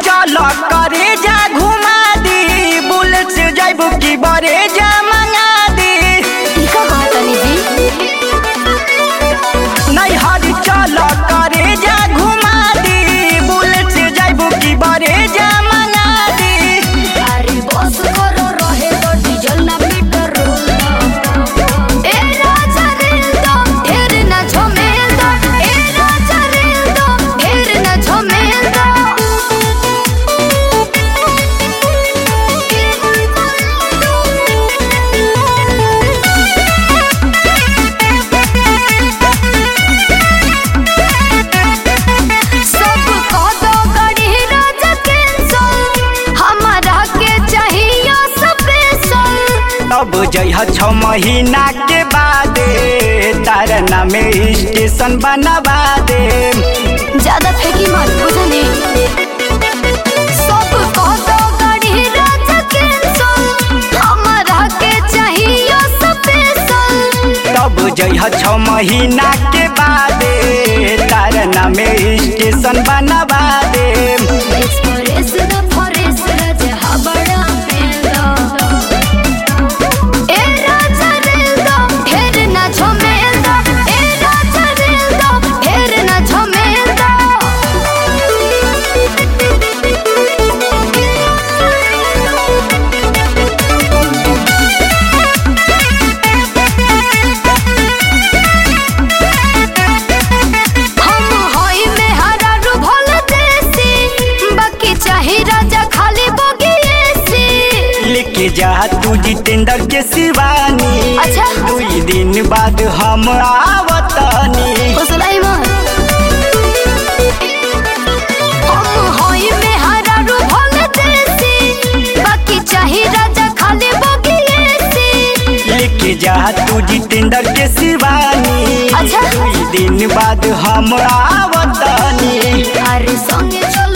चल करे जा घुमा दी बुलेट से जाइबू की बरे जा मंगा दी ई का कहतनी जी नहीं हरी चल करे जा घुमा दी बुलेट से जाइबू की बरे जा मंगा दी अरे बस करो रहे तो डीजल ना मीटर ए राजा रेल दो ढेर ना झमेल दो ए राजा रेल दो ढेर ना झमेल दो सब कह दो गाड़ी राजा कैंसल हमारा के चाहिए स्पेशल तब जइह छ महीना के बादे तारा नाम स्टेशन बनवा दे ज्यादा फेंकी मत बुझनी सब कह दो गाड़ी राजा कैंसल हमारा के चाहिए स्पेशल तब जइह छ महीना के बादे तारा नाम स्टेशन बनवा दे एक्सप्रेस द फॉरेस्ट राजा हबड़ा पेंदा ए राजा रेल दो ढेर ना झमेल दो ए राजा रेल दो ढेर ना झमेल हम होई में हरारू भोल देसी बाकी चाही राजा खाली बगिएसी लेके जा तू जितेंद्र के शिवानी अच्छा। दुई दिन बाद हम आवतनी फसलाई मत हम होई में हरारू भोल देसी बाकी चाही राजा खाली बगिएसी लेके जा तू जितेंद्र के शिवानी अच्छा। दुई दिन बाद हम आवतनी अरे संगे चल